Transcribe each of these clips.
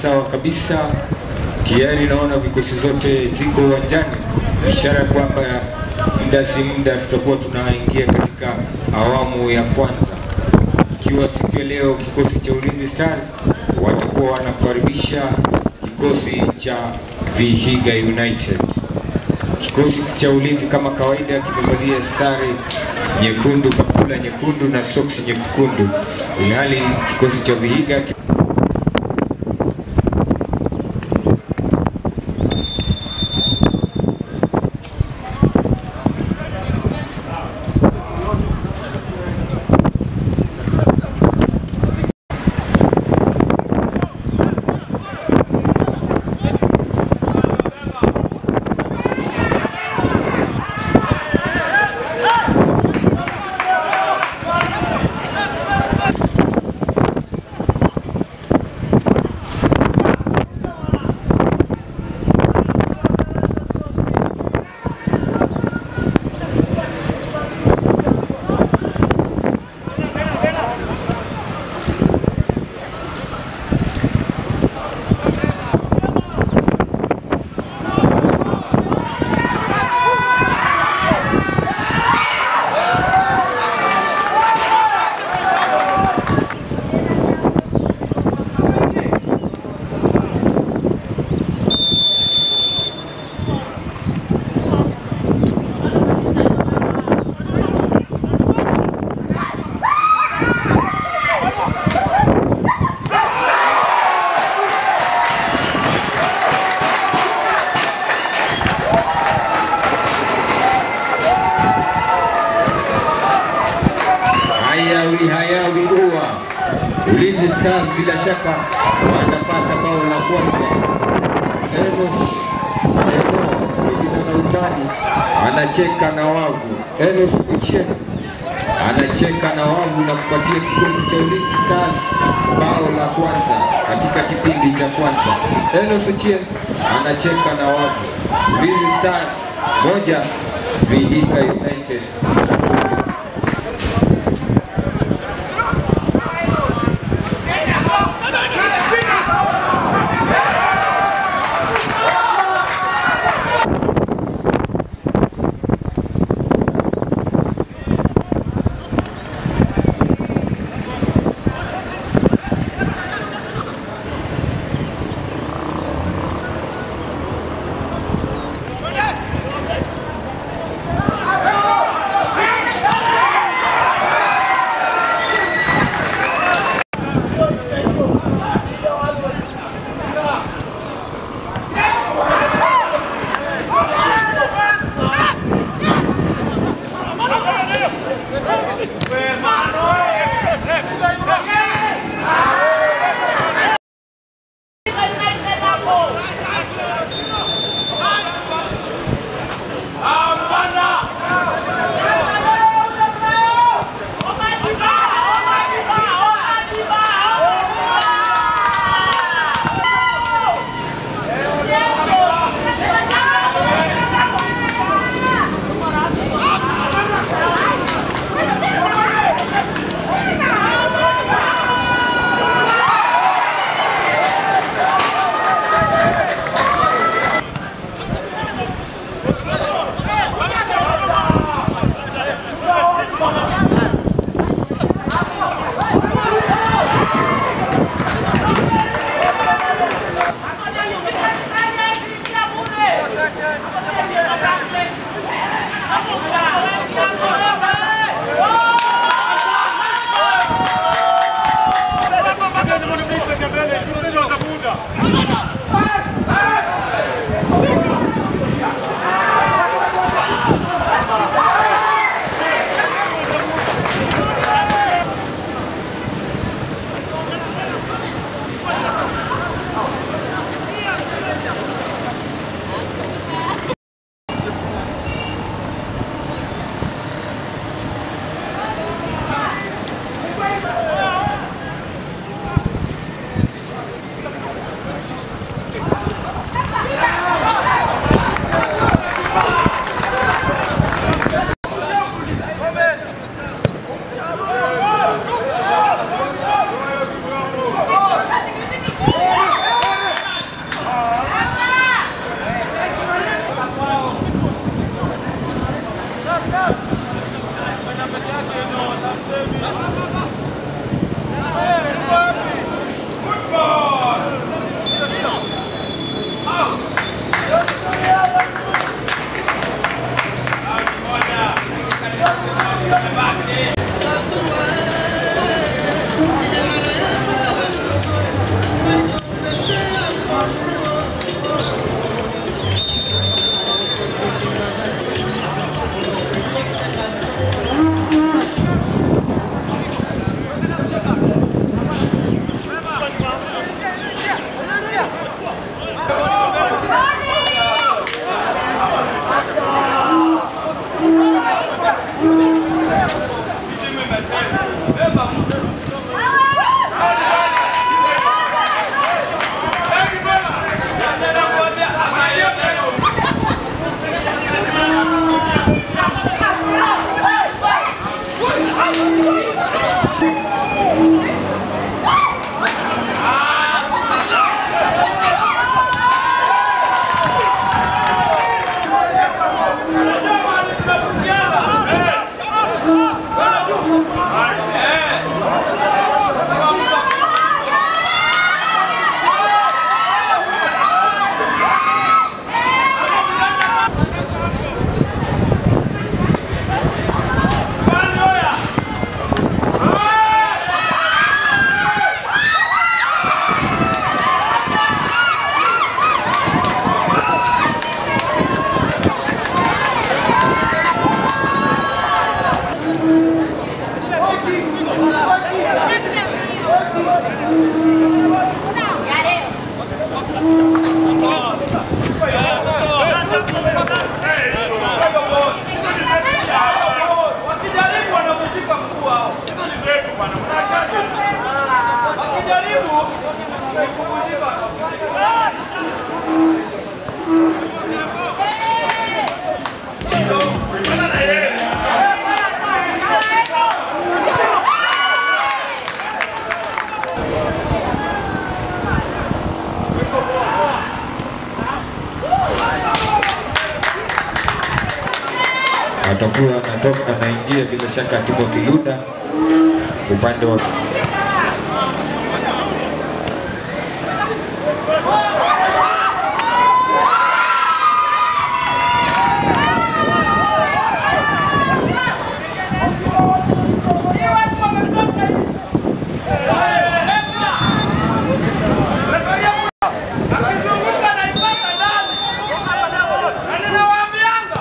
sawa kabisa. Tayari naona vikosi zote ziko uwanjani, ishara kwamba muda si muda tutakuwa tunaingia katika awamu ya kwanza, ikiwa siku ya leo kikosi cha Ulinzi Stars watakuwa wanakaribisha kikosi cha Vihiga United. Kikosi cha Ulinzi kama kawaida kimevalia sare nyekundu, kaptula nyekundu na soksi nyekundu, ilhali kikosi cha Vihiga ki- hayawi hayawi ua. Ulinzi Stars bila shaka wanapata bao la kwanza. Enos Eno kijana na utani anacheka na wavu. Enos Uche anacheka na wavu na kupatia kikosi cha Ulinzi Stars bao la kwanza katika kipindi cha kwanza. Enos Uche anacheka na wavu. Ulinzi Stars moja, Vihiga United sifuri. atakuwa anatoka anaingia bila shaka Timothy Luda upande wa Akizunguka naipata ndani. Na ninawaambianga.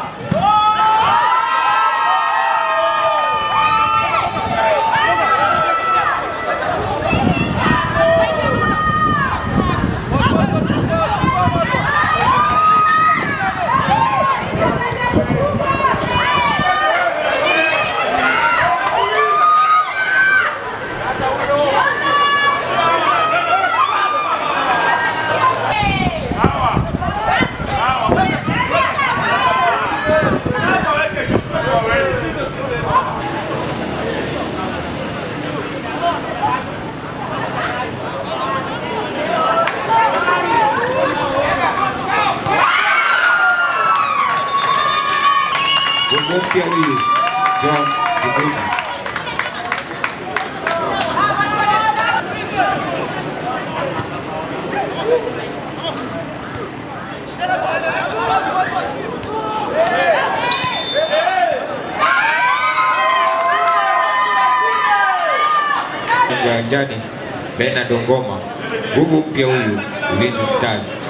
Bongo mpya huyu John Kibuna. Uwanjani Bernard Ngoma, nguvu mpya huyu Ulinzi Stars.